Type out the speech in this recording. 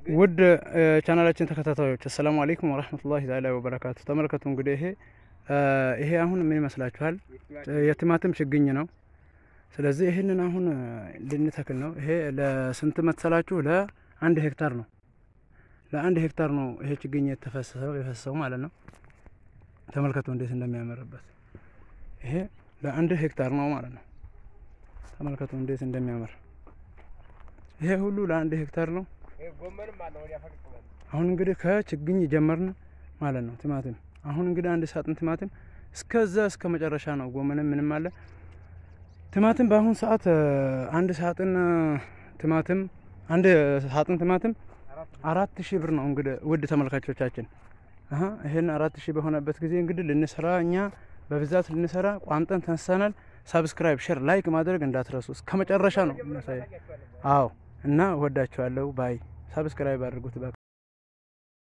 ውድ ቻናላችን ተከታታዮች አሰላሙ አለይኩም ወረህመቱላሂ ተዓላ ወበረካቱ። ተመልከቱ እንግዲህ ይሄ ይሄ አሁን ምን ይመስላችኋል? የቲማቲም ችግኝ ነው። ስለዚህ ይህንን አሁን ልንተክል ነው። ይሄ ለስንት መሰላችሁ? ለአንድ ሄክታር ነው። ለአንድ ሄክታር ነው ይሄ ችግኝ የተፈሰሰው የፈሰሰው ማለት ነው። ተመልከቱ እንዴት እንደሚያምርበት። ይሄ ለአንድ ሄክታር ነው ማለት ነው። ተመልከቱ እንዴት እንደሚያምር። ይሄ ሁሉ ለአንድ ሄክታር ነው። አሁን እንግዲህ ከችግኝ ጀመርን ማለት ነው። ቲማቲም አሁን እንግዲህ አንድ ሳጥን ቲማቲም እስከዛ እስከ መጨረሻ ነው። ጎመንም ምንም አለ። ቲማቲም በአሁን ሰዓት አንድ ሳጥን ቲማቲም አንድ ሳጥን ቲማቲም አራት ሺህ ብር ነው። እንግዲህ ውድ ተመልካቾቻችን አሀ ይሄን አራት ሺህ በሆነበት ጊዜ እንግዲህ ልንሰራ እኛ በብዛት ልንሰራ ቋምጠን ተነሳናል። ሳብስክራይብ፣ ሼር፣ ላይክ ማድረግ እንዳትረሱ እስከ መጨረሻ ነው። አዎ እና ወዳችኋለሁ ባይ ሳብስክራይብ አድርጉት።